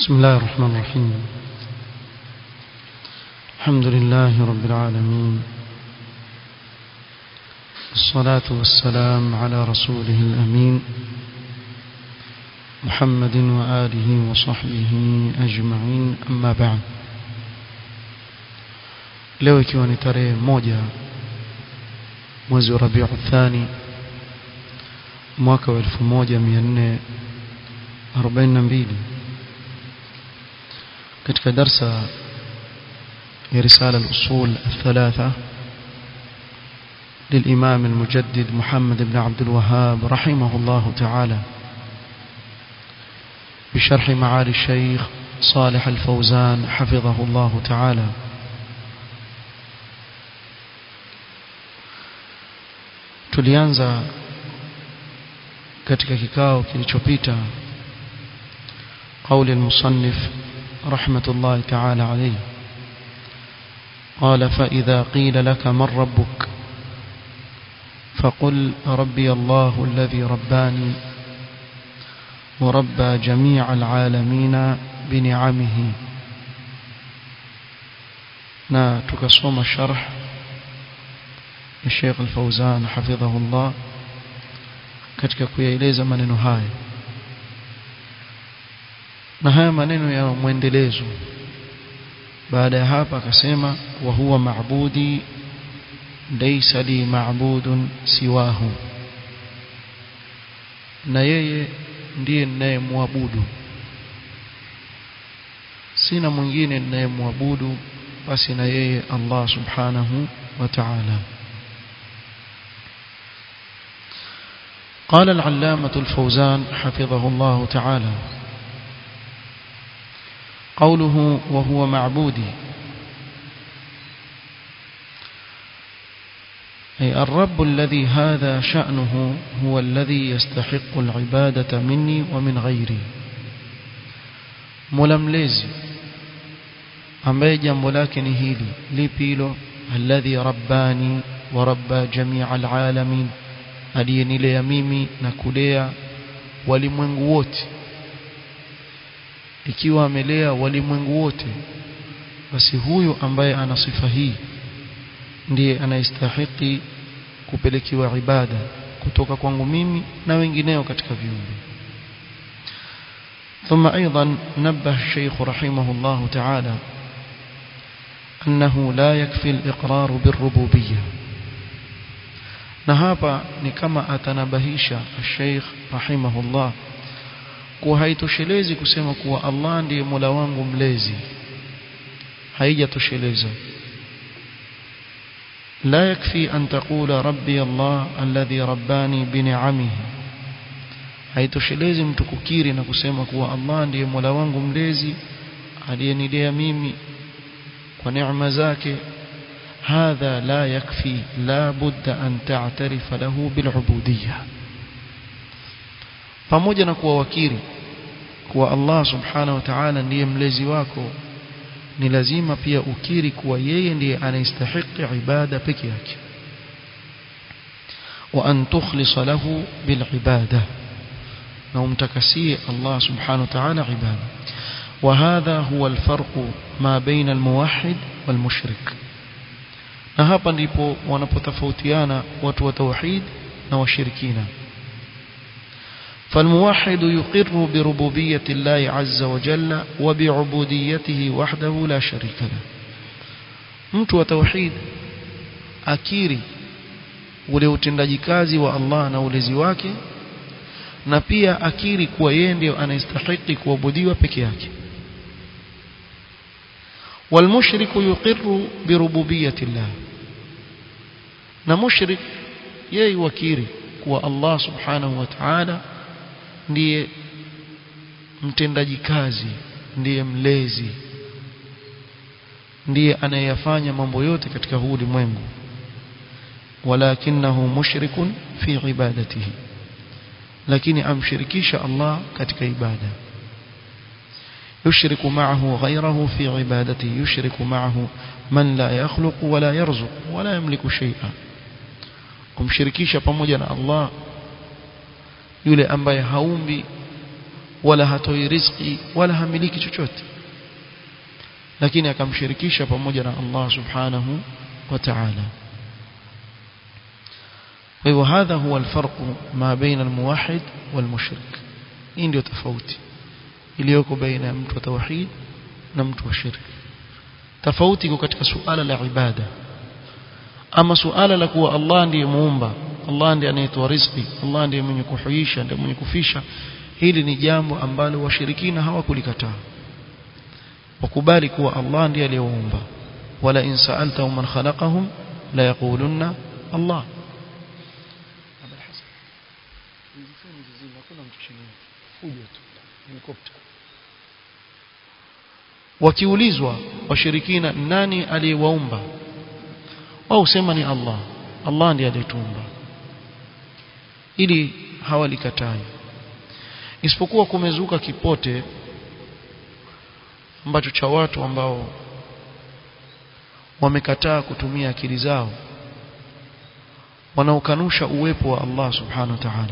بسم الله الرحمن الرحيم الحمد لله رب العالمين الصلاة والسلام على رسوله الأمين محمد وآله وصحبه أجمعين أما بعد leo ikiwa ni tarehe moja mwezi wa Rabiu Thani mwaka wa 1442 katika darsa ya risala al-usul الثلاثه للإمام المجدد محمد بن عبد الوهاب رحمه الله تعالى بشرح معالي الشيخ صالح الفوزان حفظه الله تعالى tulianza katika kikao kilichopita قول المصنف رحمة الله تعالى عليه قال فإذا قيل لك من ربك فقل ربي الله الذي رباني وربى جميع العالمين بنعمه na tukasoma sharh ya Sheikh Al-Fauzan hafidhahullah katika kuyaeleza maneno haya na haya maneno ya mwendelezo baada ya hapa akasema wa huwa maabudi laysa li ma'budun siwahu na yeye ndiye ninayemwabudu sina mwingine ninayemwabudu basi na yeye Allah subhanahu wa ta'ala قال العلامة الفوزان حفظه الله تعالى قوله وهو معبودي أي الرب الذي هذا شأنه هو الذي يستحق العبادة مني ومن غيري ململزي ambaye jambo lake ni hili lipi hilo alladhi rabbani wa rabba jamia alalamin aliyenilea mimi na kulea walimwengu wote ikiwa amelea walimwengu wote basi huyu ambaye ana sifa hii ndiye anayestahiki kupelekiwa ibada kutoka kwangu mimi na wengineo katika viumbe ثم أيضا نبه الشيخ رحمه الله تعالى أنه لا يكفي الإقرار بالربوبية نهابا نكما أتنبهيش الشيخ رحمه الله kuwa haitoshelezi kusema kuwa Allah ndiye Mola wangu mlezi haijatosheleza لا يكفي أن تقول ربي الله الذي رباني بنعمه haitoshelezi mtu kukiri na kusema kuwa Allah ndiye Mola wangu mlezi aliyenilea mimi kwa neema zake hadha la yakfi la budda an ta'tarifa lahu bil'ubudiyya pamoja na kuwa wakiri kuwa Allah subhanahu wa ta'ala ndiye mlezi wako ni lazima pia ukiri kuwa yeye ndiye anayestahiki ibada peke yake wa an tukhlis lahu bil ibada na umtakasie Allah subhanahu wa ta'ala ibada وهذا هو الفرق ما بين الموحد والمشرك na hapa ndipo wanapotofautiana watu wa tauhid na washirikina فالموحد يقر بربوبية الله عز وجل وبعبوديته وحده لا شريك له mtu wa tauhid akiri ule utendaji kazi wa Allah na ulezi wake na pia akiri kuwa yeye ndiye anayestahili kuabudiwa peke yake والمشرك يقر بربوبية الله na mushrik yeye wakiri kuwa Allah subhanahu wa ta'ala ndiye mtendaji kazi ndiye mlezi ndiye anayeyafanya mambo yote katika huu ulimwengu walakinahu mushrikun fi ibadatihi lakini amshirikisha Allah katika ibada يشرك معه غيره في عبادته يشرك معه من لا يخلق ولا يرزق ولا يملك شيئا kumshirikisha pamoja na Allah yule ambaye haumbi wala hatoi riziki wala hamiliki chochote lakini akamshirikisha pamoja na Allah subhanahu wa ta'ala kwa hivyo hadha huwa alfarqu ma baina almuwahhid walmushrik hii ndio tofauti iliyoko baina ya mtu wa tauhid na mtu wa shirki tofauti iko katika suala la ibada ama suala la kuwa Allah ndiye muumba Allah ndiye anayetoa riziki Allah ndiye mwenye kuhuisha ndiye mwenye kufisha hili ni jambo ambalo washirikina hawakulikataa wakubali kuwa Allah ndiye aliyewaumba wala in sa'altahum man khalaqahum la yaqulunna Allah wakiulizwa washirikina nani aliyewaumba wao husema ni Allah Allah ndiye aliyetuumba ili hawalikatai isipokuwa kumezuka kipote ambacho cha watu ambao wamekataa kutumia akili zao wanaokanusha uwepo wa Allah subhanahu wa ta'ala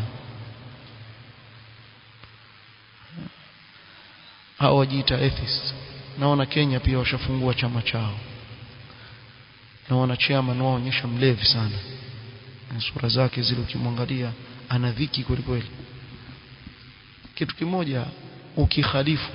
hao wajiita atheists naona Kenya pia washafungua chama chao naona chairman wao onyesha mlevi sana na sura zake zile ukimwangalia ana dhiki kweli kweli kitu kimoja ukikhalifu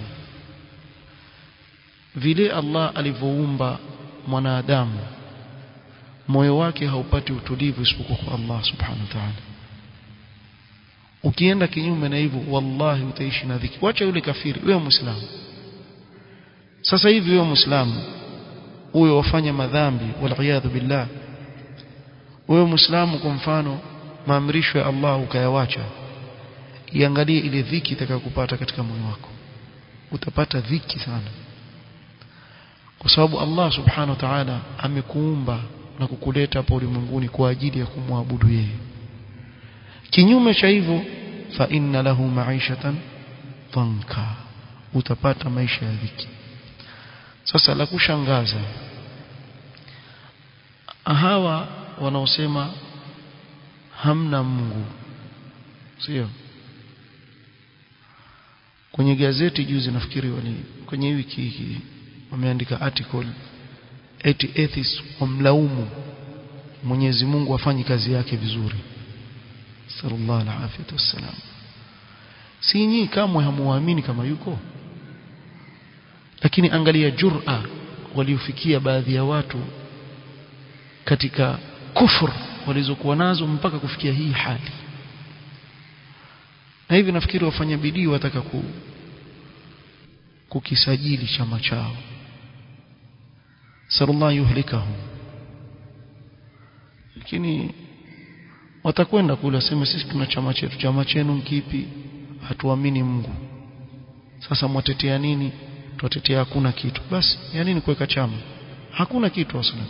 vile Allah alivyoumba mwanadamu moyo wake haupati utulivu isipokuwa kwa Allah subhanahu wa ta'ala ukienda kinyume na hivyo wallahi utaishi na dhiki wacha yule kafiri wewe muislamu sasa hivi wewe muislamu huyo wafanya madhambi wal billah wewe muislamu kwa mfano maamrisho ya Allah ukayawacha iangalie ile dhiki itakayokupata katika moyo wako utapata dhiki sana kwa sababu Allah subhanahu wa ta'ala amekuumba na kukuleta hapa ulimwenguni kwa ajili ya kumwabudu yeye kinyume cha hivyo fa inna lahu ma'ishatan dhanka utapata maisha ya dhiki sasa la kushangaza hawa wanaosema hamna Mungu sio kwenye gazeti juzi nafikiri wali kwenye wiki hii wameandika article eti atheists wamlaumu Mwenyezi Mungu afanye kazi yake vizuri sallallahu alaihi wasallam si nyinyi kamwe hamuamini kama yuko lakini angalia jur'a waliofikia baadhi ya watu katika kufur walizokuwa nazo mpaka kufikia hii hali na hivi nafikiri wafanya bidii wataka ku, kukisajili chama chao sallallahu yuhlikahum lakini watakwenda kule waseme sisi tuna chama chetu chama chenu kipi hatuamini Mungu sasa mwatetea nini tuwatetea hakuna kitu basi ya nini kuweka chama hakuna kitu asana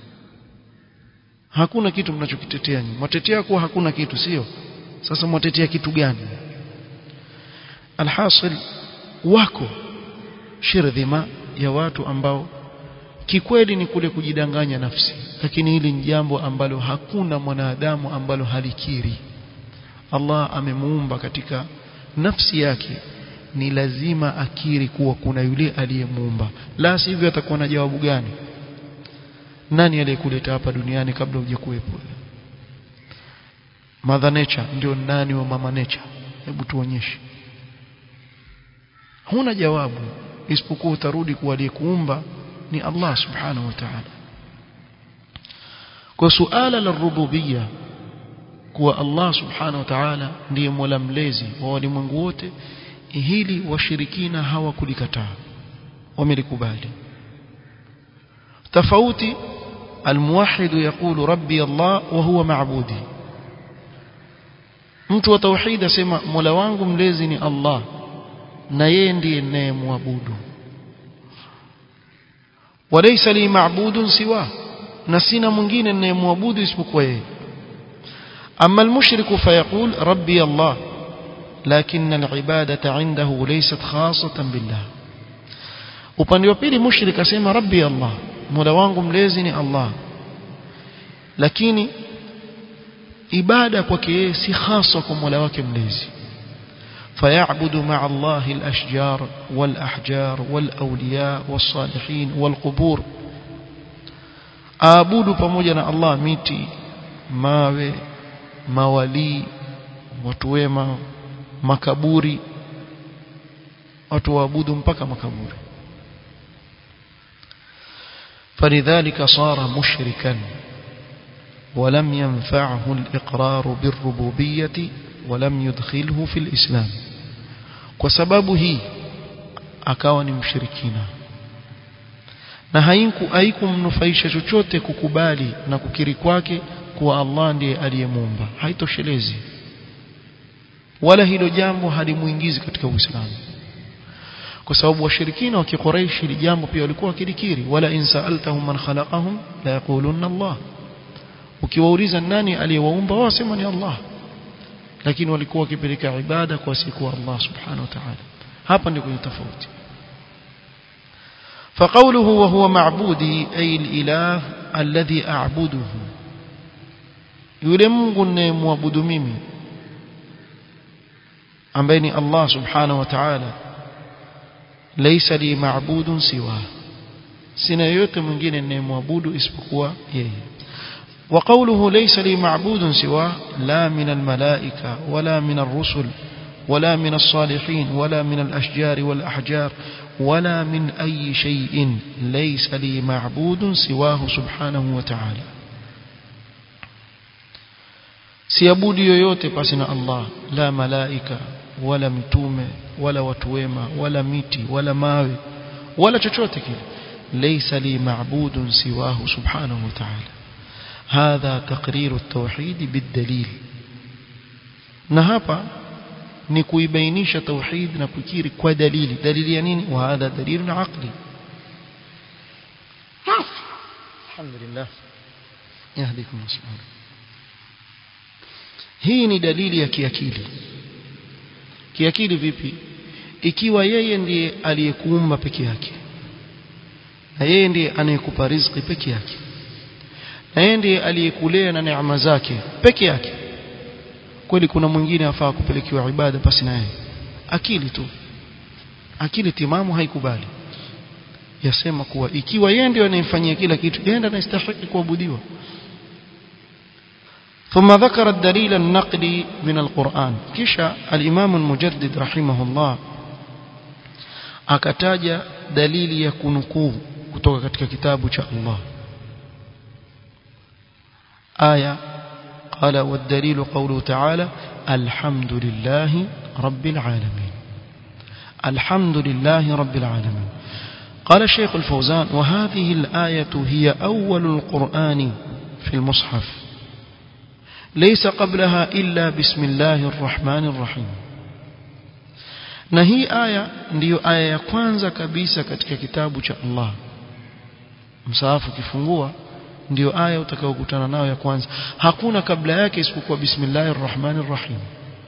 hakuna kitu mnachokitetea nyinyi mwatetea kuwa hakuna kitu sio sasa mwatetea kitu gani alhasil wako shirdhima ya watu ambao kikweli ni kule kujidanganya nafsi lakini hili ni jambo ambalo hakuna mwanadamu ambalo halikiri Allah amemuumba katika nafsi yake ni lazima akiri kuwa kuna yule aliyemuumba la sivyo atakuwa na jawabu gani nani aliyekuleta hapa duniani kabla hujakuwepo mother nature ndio nani wa mama nature hebu tuonyeshe huna jawabu isipokuwa utarudi kuwa aliyekuumba ni Allah subhanahu wa ta'ala kwa suala la rububia kuwa Allah subhanahu wa ta'ala ndiye mola mlezi wa walimwengu wote hili washirikina hawakulikataa wamelikubali tofauti الموحد يقول ربي الله وهو معبودي mtu wa tauhid asema mola wangu mlezi ni Allah na yeye ndiye ninayemwabudu walaysa li ma'budun siwa na sina mwingine ninayemwabudu isipokuwa yeye amma almushriku fayaqul rabbi Allah lakin alibadata indahu laysat khassatan billah upande wa pili mushrik asema rabbi Allah mola wangu mlezi ni Allah lakini ibada kwake yeye si hasa kwa mola wake mlezi فيعبد مع الله الأشجار والأحجار والأولياء والصالحين والقبور aabudu pamoja na Allah miti mawe mawalii watu wema makaburi watu waabudu mpaka makaburi فلذلك صار مشركا ولم ينفعه الإقرار بالربوبية ولم يدخله في الإسلام وسببه akawa ni mshirikina na haiku haikumnufaisha chochote kukubali na kukiri kwake kuwa Allah ndiye aliyemuumba haitoshelezi wala hilo jambo halimuingizi katika Uislamu kwa sababu washirikina wa Quraysh hili jambo pia walikuwa wakilikiri wala in sa'altahum man khalaqahum la yaquluna Allah ukiwauliza nani aliyewaumba wao wasema ni Allah lakini walikuwa wakipeleka ibada kwa siku Allah subhanahu wa ta'ala hapa ndio kwenye tofauti فقوله وهو معبودي أي الإله الذي أعبده yule Mungu ninayemwabudu mimi ambaye ni Allah subhanahu wa ta'ala laysa li ma'budun siwa sina yote mwingine ninayemwabudu isipokuwa yeye وقوله ليس لي معبود سواه لا من الملائكة ولا من الرسل ولا من الصالحين ولا من الأشجار والأحجار ولا من أي شيء ليس لي معبود سواه سبحانه وتعالى siabudi yoyote pasi na Allah la malaika wala mtume wala watu wema wala miti wala mawe wala chochote kile laysa li ma'budun siwahu subhanahu wa ta'ala hadha taqrir at-tauhid bid-dalil na hapa ni kuibainisha tauhid na kukiri kwa dalili dalili ya nini wa hadha dalilun aqli alhamdulillah yahdikum subhanahu hii ni dalili ya kiakili kiakili vipi ikiwa yeye ndiye aliyekuumba peke yake na yeye ndiye anayekupa riziki peke yake na yeye ndiye aliyekulea na neema zake peke yake kweli kuna mwingine afaa kupelekewa ibada basi na yeye akili tu akili timamu haikubali yasema kuwa ikiwa yeye ndiye anayemfanyia kila kitu yeye ndiye anastahili kuabudiwa ثم ذكر الدليل النقلي من القرآن كشا الإمام المجدد رحمه الله akataja dalili ya kunukuu kutoka katika kitabu cha Allah aya قال والدليل قوله تعالى الحمد لله رب العالمين الحمد لله رب العالمين قال الشيخ الفوزان وهذه الآية هي أول القرآن في المصحف ليس قبلها إلا بسم الله الرحمن الرحيم na hii aya ndiyo aya ya kwanza kabisa katika kitabu cha Allah msaafu kifungua ndiyo aya utakayokutana nayo ya kwanza hakuna kabla yake isipokuwa bismillahir rahmanir rahim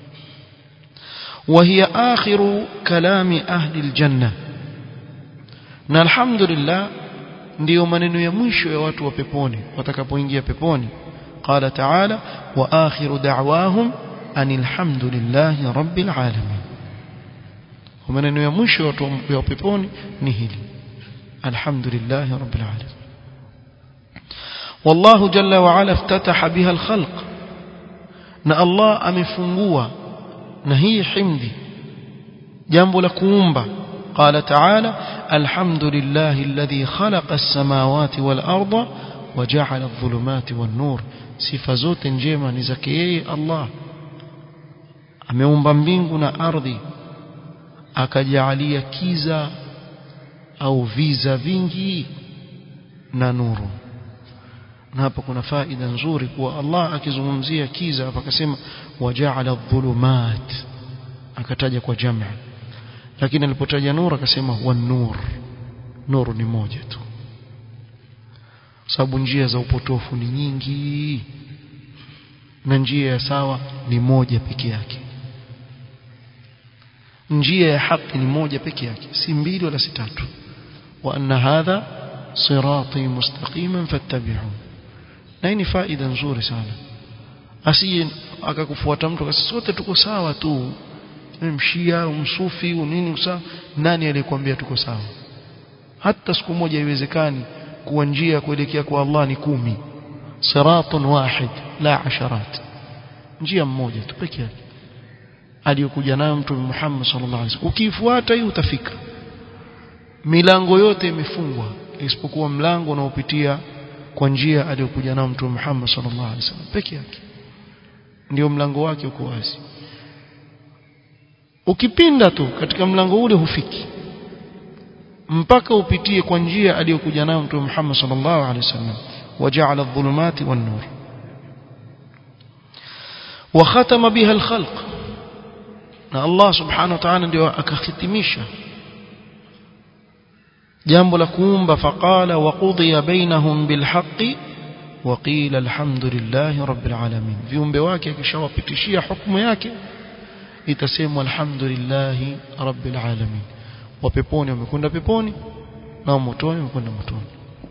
وهي آخر كلام أهل الجنة na alhamdulillah ndiyo maneno ya mwisho ya watu wa peponi watakapoingia peponi قال تعالى وآخر دعواهم أن الحمد لله رب العالمين ومنeno ya mwisho watu wa peponi ni hili alhamdulillah rabbil alamin والله جل وعلا افتتح بها الخلق na Allah amefungua na hii himdi jambo la kuumba قال تعالى الحمد لله الذي خلق السماوات والأرض وجعل الظلمات والنور sifa zote njema ni zake yeye Allah ameumba mbingu na ardhi akajalia kiza au viza vingi na nuru na hapa kuna faida nzuri kuwa Allah akizungumzia kiza hapa akasema waja'ala dhulumat akataja kwa jamaa lakini alipotaja nuru akasema wan-nur nuru ni moja tu sababu njia za upotofu ni nyingi na njia ya sawa ni moja peke yake njia ya haki ni moja peke yake si mbili wala si tatu wa anna hadha sirati mustaqiman fattabi'u na ni faida nzuri sana asije akakufuata mtu akasema sote tuko sawa tu wewe mshia umsufi unini usa nani aliyekwambia tuko sawa hata siku moja haiwezekani kuwa njia kuelekea kwa Allah ni kumi siratun wahid la asharat njia mmoja tu pekee yake aliyokuja nayo mtume Muhammad sallallahu alaihi wasallam ukifuata hii utafika milango yote imefungwa isipokuwa mlango unaopitia kwa njia aliyokuja nayo mtume Muhammad sallallahu alaihi wasallam pekee yake ndio mlango wake uko wazi ukipinda tu katika mlango ule hufiki mpaka upitie kwa njia aliyokuja nayo mtume Muhammad sallallahu alaihi wasallam waja'ala adh-dhulumati wan-nur wa khatama biha al-khalq na Allah subhanahu wa ta'ala ndio akahitimisha jambo la kuumba faqala wa qudiya bainahum bilhaqqi wa qila alhamdulillahi rabbil alamin viumbe wake akishawapitishia hukumu yake itasemwa alhamdulillahi rabbil alamin wa peponi wamekwenda peponi na motoni wamekwenda motoni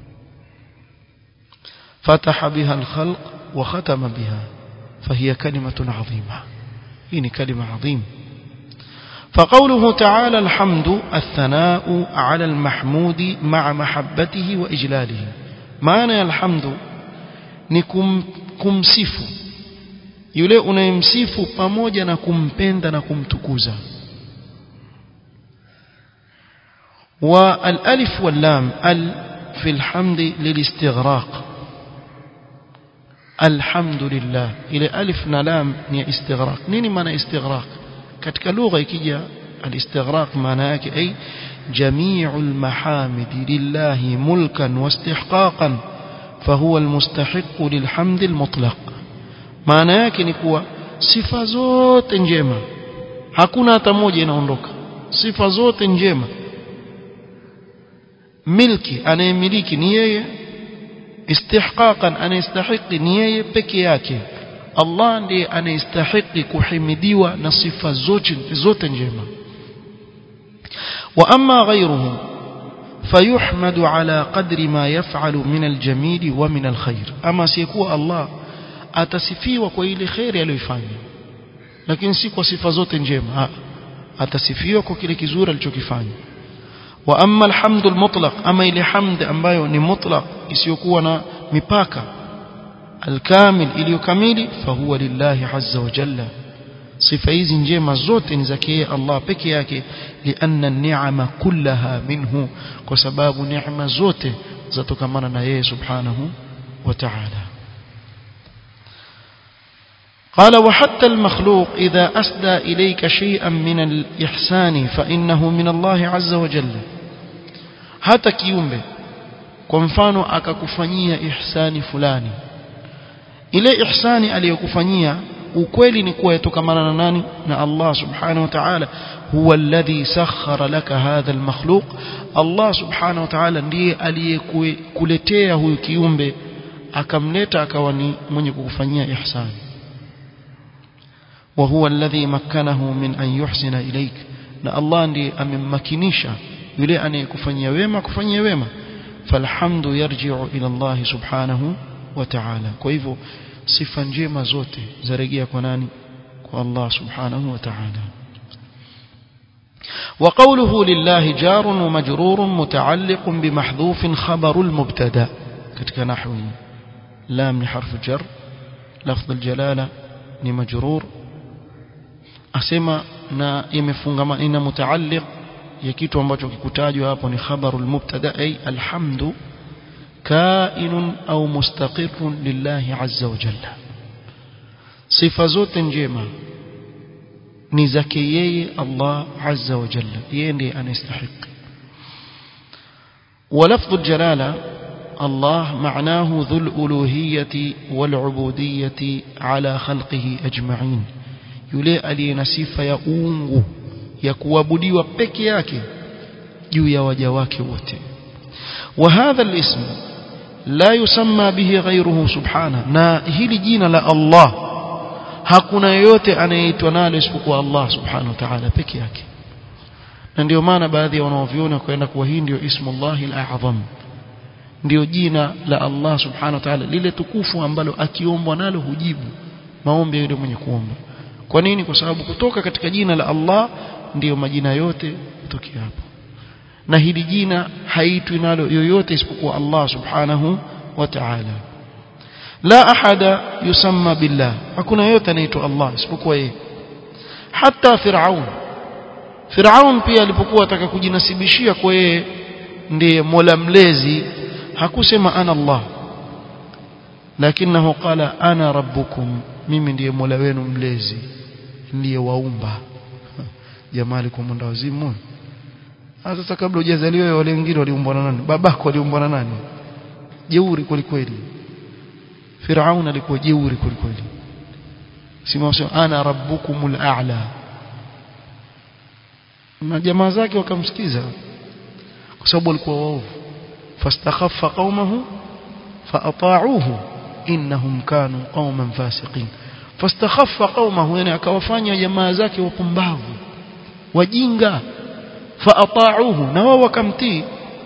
فتح بها الخلق وختم بها فهي كلمة عظيمة هي كلمة عظيمة فقوله تعالى الحمد الثناء على المحمود مع محبته وإجلاله معنى الحمد نكم kumsifu yule unayemsifu pamoja na kumpenda na kumtukuza والالف واللام ال في الحمد للاستغراق الحمد لله ile alif na lam ni istighraq nini maana istighraq katika lugha ikija al-istighraq maana yake ay jami'ul mahamid lillahi mulkan wastihqaqan fahuwa almustahiq lilhamd almutlaq maana yake ni kuwa sifa zote njema hakuna hata moja inaondoka sifa zote njema milki anayemiliki ni yeye istihqaqan anayestahiki ni yeye peke yake Allah ndiye anayestahiki kuhimidiwa na sifa zote zote njema wa amma ghayruhu fayuhmadu ala qadri ma yaf'alu min aljamil wa min alkhair ama siyekuwa Allah atasifiwa kwa ile khairi aliyoifanya lakini si kwa sifa zote njema atasifiwa kwa kile kizuri alichokifanya wa amma alhamdul mutlaq ama ile hamd ambayo ni mutlaq isiyokuwa na mipaka alkamil iliyokamili fahuwa lillahi azza wa jalla sifa hizi njema zote ni zake Allah peke yake lianna ni'ama kullaha minhu kwa sababu neema zote zatokamana na yeye subhanahu wa ta'ala قال وحتى المخلوق إذا أسدى إليك شيئا من الإحسان فإنه من الله عز وجل hata kiumbe kwa mfano akakufanyia ihsani fulani ile ihsani aliyokufanyia ukweli ni kuwa yatokamana na nani na Allah subhanahu wa ta'ala huwa alladhi sakhara laka hadha almakhluq Allah subhanahu wa ta'ala ndiye aliyekuletea huyu kiumbe akamleta akawa ni mwenye kukufanyia ihsani وهو الذي مكنه من أن يحسن إليك na Allah ndiye amemmakinisha yule anayekufanyia wema kufanyia wema falhamdu yarji'u ila Allah subhanahu wa ta'ala kwa hivyo sifa njema zote zarejea kwa nani kwa Allah subhanahu wa ta'ala وقوله لله جار ومجرور متعلق بمحذوف خبر المبتدا ketika nahwi lam ni harfu jar lafdh aljalala ni majrur asema na imefungama ina mutaalliq ya kitu ambacho kikutajwa hapo ni khabarul mubtada ay alhamdu kainun au mustaqirrun lillahi azza wa jalla sifa zote njema ni zake yeye Allah azza wa jalla yeye ndiye anastahili ولفظ الجلاله الله معناه ذو الالوهيه والعبوديه على خلقه اجمعين yule aliye na sifa ya uungu ya kuabudiwa peke yake juu ya waja wake wote وهذا الاسم لا يسمى به غيره سبحانه na hili jina la Allah hakuna yeyote anayeitwa nalo isipokuwa Allah subhanahu wa ta'ala peke yake na ndio maana baadhi ya wanaoviona kwenda kuwa hii ndio ismullah al-a'zam ndio jina la Allah subhanahu wa ta'ala lile tukufu ambalo akiombwa nalo hujibu maombi yule mwenye kuomba kwa nini kwa sababu kutoka katika jina la Allah ndiyo majina yote kutokea hapo na hili jina haitwi nalo yoyote isipokuwa Allah subhanahu wa ta'ala la ahada yusamma billah hakuna yote anaitwa Allah isipokuwa yeye hata Firaun Firaun pia alipokuwa ataka kujinasibishia kwa yeye ndiye Mola mlezi hakusema ana Allah lakinahu qala ana rabbukum mimi ndiye Mola wenu mlezi ndiye waumba jamaa alikuwa mwenda wazimu sasa kabla hujazaliwa wale wengine waliumbwa na nani babako aliumbwa na nani jeuri kweli kweli Firaun alikuwa jeuri kweli kweli sima ana rabbukumul a'la na jamaa zake wakamsikiza kwa sababu walikuwa waovu fastakhaffa qaumahu faata'uhu innahum kanu qauman fasiqin fastakhaffa qaumahu yani akawafanya jamaa zake wapumbavu wajinga faata'uhu na wao wakamtii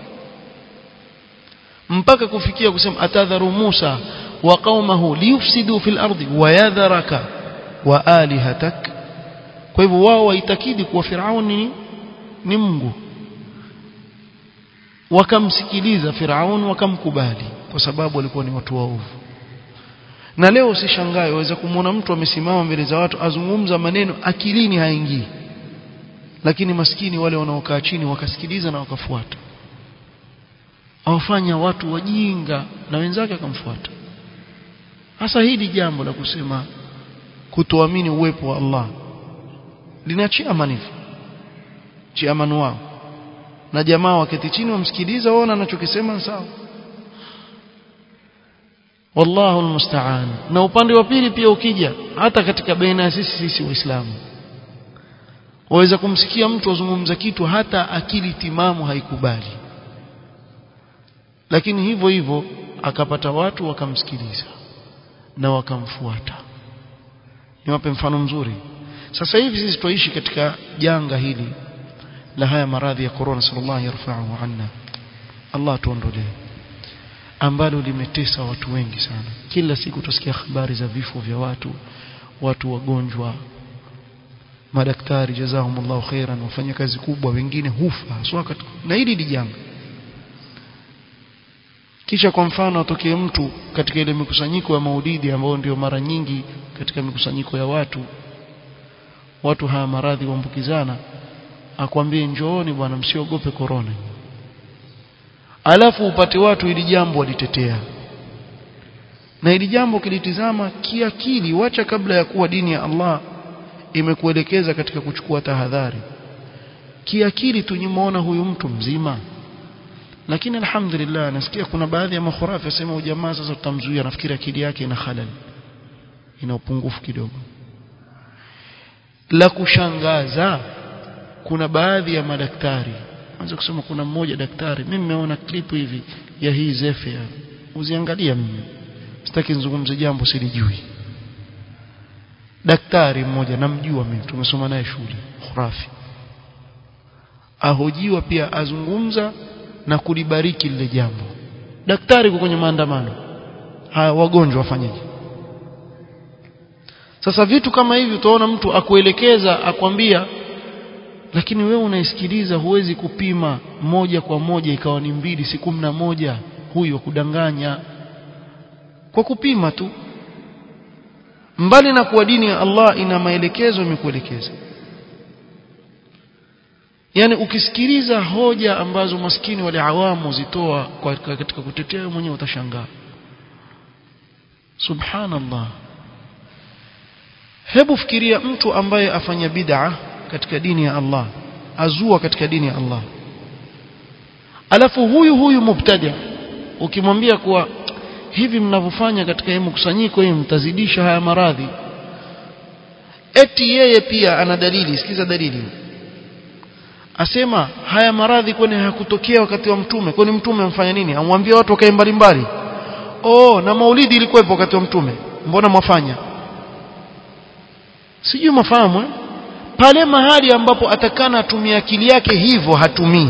mpaka kufikia kusema atadharu Musa wa qaumahu liyufsidu fil ardi wa yadharaka wa alihatak kwa hivyo wao waitakidi kuwa Firauni ni Mungu wakamsikiliza Firaun wakamkubali kwa sababu walikuwa ni watu waovu na leo usishangae waweza kumwona mtu amesimama mbele za watu azungumza maneno akilini haingii lakini maskini wale wanaokaa chini wakasikiliza na wakafuata awafanya watu wajinga na wenzake akamfuata hasa hili jambo la kusema kutoamini uwepo wa Allah linachia manifu chiamanu wao na jamaa waketi chini wamsikiliza waona anachokisema sawa wallahu almusta'an na upande wa pili pia ukija hata katika baina ya sisi sisi waislamu waweza kumsikia mtu azungumza kitu hata akili timamu haikubali lakini hivyo hivyo akapata watu wakamsikiliza na wakamfuata niwape mfano mzuri sasa hivi sisi tuishi katika janga hili la haya maradhi ya corona sallallahu yarfa'u anna Allah tuondolee ambalo limetesa watu wengi sana kila siku tusikia habari za vifo vya watu watu wagonjwa madaktari jazahumullahu khairan wafanya kazi kubwa wengine hufa haswa na hili ni janga kisha kwa mfano atokee mtu katika ile mikusanyiko ya maulidi ambayo ndio mara nyingi katika mikusanyiko ya watu watu haya maradhi kuambukizana akwambie njooni bwana msiogope korona alafu upate watu ili jambo walitetea na ili jambo kilitizama kiakili wacha kabla ya kuwa dini ya Allah imekuelekeza katika kuchukua tahadhari kiakili tunyimuona huyu mtu mzima lakini alhamdulillah nasikia kuna baadhi ya makhurafi wasema ujamaa sasa tutamzuia nafikiri akili yake ina halal ina upungufu kidogo la kushangaza kuna baadhi ya madaktari anza kusema kuna mmoja daktari mimi nimeona clip hivi ya hii zefe uziangalia mimi sitaki nizungumze jambo silijui daktari mmoja namjua mimi tumesoma naye shule khurafi ahojiwa pia azungumza na kulibariki lile jambo daktari kwa kwenye maandamano haya wagonjwa wafanyaje sasa vitu kama hivi utaona mtu akuelekeza akwambia lakini wewe unaisikiliza huwezi kupima moja kwa moja ikawa ni mbili si kumi na moja huyo kudanganya kwa kupima tu mbali na kuwa dini ya Allah ina maelekezo imekuelekeza yani ukisikiliza hoja ambazo maskini wale awamu zitoa kwa katika kutetea wewe mwenyewe utashangaa subhanallah hebu fikiria mtu ambaye afanya bid'a katika dini ya Allah azua katika dini ya Allah alafu huyu huyu mubtadi ukimwambia kuwa hivi mnavyofanya katika hii mkusanyiko hii mtazidisha haya maradhi eti yeye pia ana dalili sikiza dalili asema haya maradhi kwani hayakutokea wakati wa mtume kwani mtume amfanya nini amwambia watu wakae mbali mbali oh na maulidi ilikuwepo wakati wa mtume mbona mwafanya sijui mafahamu eh? pale mahali ambapo atakana atumie akili yake hivyo hatumii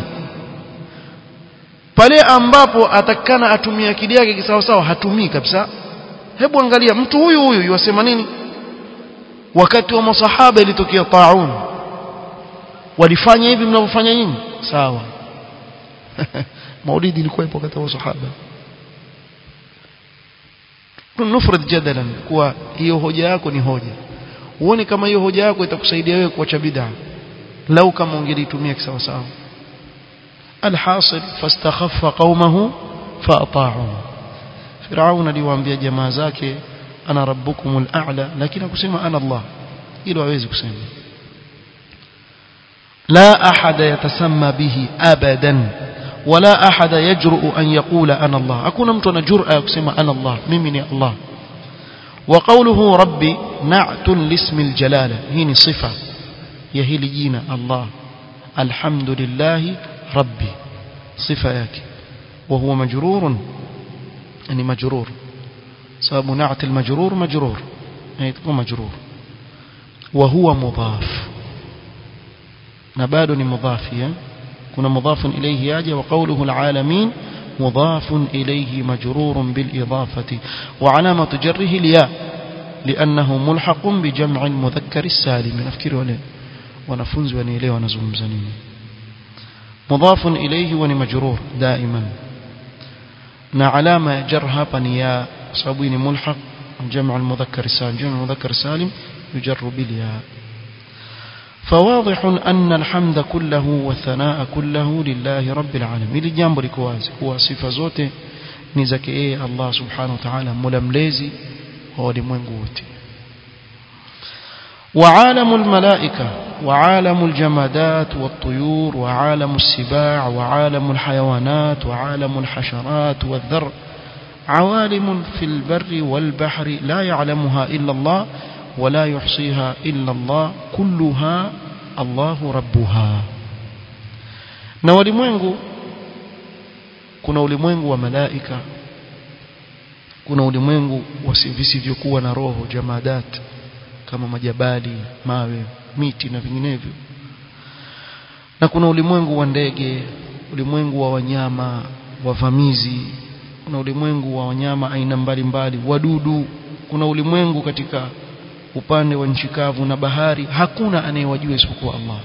pale ambapo atakana atumie akili yake sawa sawa hatumii kabisa hebu angalia mtu huyu huyu yasema nini wakati wa masahaba ilitokea taun walifanya hivi mnavyofanya nyinyi sawa maulidi ilikuwa ipo wakati wa masahaba nufrad jadalan kuwa hiyo hoja yako ni hoja uone kama hiyo hoja yako itakusaidia wewe kuacha bid'a lau kama ungelitumia kisawa sawa alhasil fastakhaffa qaumahu faata'u Firaun aliwaambia jamaa zake ana rabbukumul a'la lakini akusema ana Allah hilo hawezi kusema la ahada yatasamma bihi abadan wala ahada yajrؤ an yaqula ana Allah hakuna mtu ana jur'a ya kusema ana Allah mimi ni Allah وقوله ربي نعت لاسم الجلالة هي صفة يهيل جينا الله الحمد لله ربي صفة ياك وهو مجرور يعني مجرور سبب نعت المجرور مجرور يعني تكون مجرور وهو مضاف نبال مضاف كنا مضاف إليه ياجي وقوله العالمين مضاف إليه مجرور بالإضافة وعلامة جره الياء لأنه ملحق بجمع المذكر السالم نفكر وليه ونفنز ونيليه ونزوم زنين مضاف إليه ونمجرور دائما نعلامة جرها بنياء صابين ملحق جمع المذكر السالم جمع المذكر السالم يجر بالياء فواضح أن الحمد كله والثناء كله لله رب العالمين ili jambo liko wazi kuwa sifa zote ni zake yeye Allah subhanahu wa ta'ala mola mlezi wa walimwengu wote وعالم الملائكة وعالم الجمادات والطيور وعالم السباع وعالم الحيوانات وعالم الحشرات والذر عوالم في البر والبحر لا يعلمها إلا الله ولا يحصيها إلا الله كلها الله ربها na ulimwengu kuna ulimwengu wa malaika kuna ulimwengu visivyokuwa na roho jamadat kama majabali mawe miti na vinginevyo na kuna ulimwengu wa ndege ulimwengu wa wanyama wavamizi kuna ulimwengu wa wanyama aina mbalimbali wadudu kuna ulimwengu katika upande wa nchi kavu na bahari hakuna anayewajua isipokuwa Allah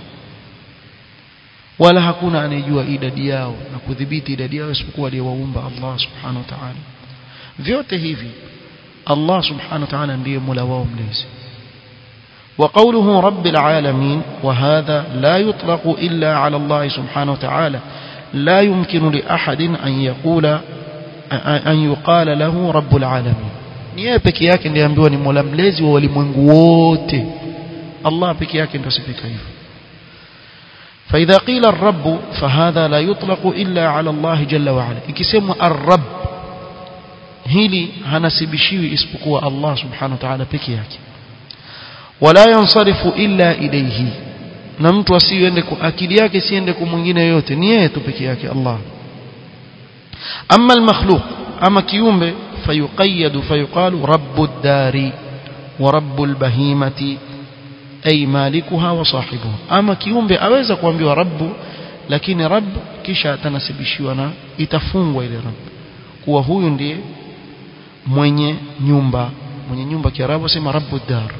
wala hakuna anayejua idadi yao na kudhibiti idadi yao isipokuwa aliyewaumba Allah subhanahu wa ta'ala vyote hivi Allah subhanahu wa ta'ala ndiye Mola wao mlezi وقوله رب العالمين وهذا لا يطلق إلا على الله سبحانه وتعالى لا يمكن لأحد أن يقول أن يقال له رب العالمين ni yeye peke yake ndiye ambiwa ni Mola mlezi wa walimwengu wote Allah peke yake ndio sifika hivyo فإذا قيل الرب فهذا لا يطلق إلا على الله جل وعلا ikisemwa الرب hili hanasibishiwi isipokuwa Allah subhanahu wa ta'ala peke yake wala yansarifu illa ilayhi na mtu asiende akili yake siende kwa mwingine yote ni yeye tu peke yake Allah amma al-makhluq ama kiumbe فيقيد فيقال رب الدار ورب البهيمة أي مالكها وصاحبها أما كيومbe aweza kuambiwa rabbu lakini rabb kisha atanasibishiwa na itafungwa ile rabb kuwa huyu ndiye mwenye nyumba mwenye nyumba kiarabu sema rabbu dar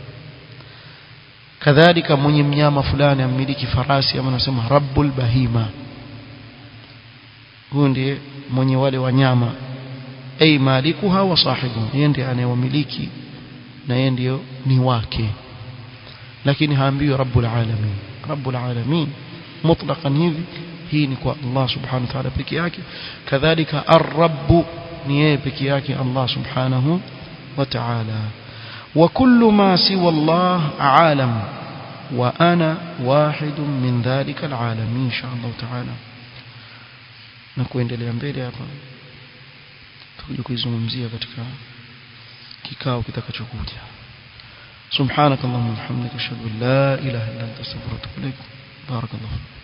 kadhalika mwenye mnyama fulani amiliki farasi ama nasema rabbul bahima huyu ndiye mwenye wale wanyama ay malikuha wa sahibuha yeye ndiye anayewamiliki na yeye ndio ni wake lakini haambiwi rabbul alamin rabbul alamin mutlaqan hivi hii ni kwa Allah subhanahu wa ta'ala peke yake kadhalika ar-rabb ni yeye peke yake Allah subhanahu wa ta'ala wa kullu ma siwa Allah alam wa ana wahid min dhalika al-alamin insha Allah ta'ala na kuendelea mbele hapa tutakuja kuizungumzia katika kikao kitakachokuja سبحانك اللهم وبحمدك اشهد ان لا اله الا انت استغفرك واتوب اليك بارك الله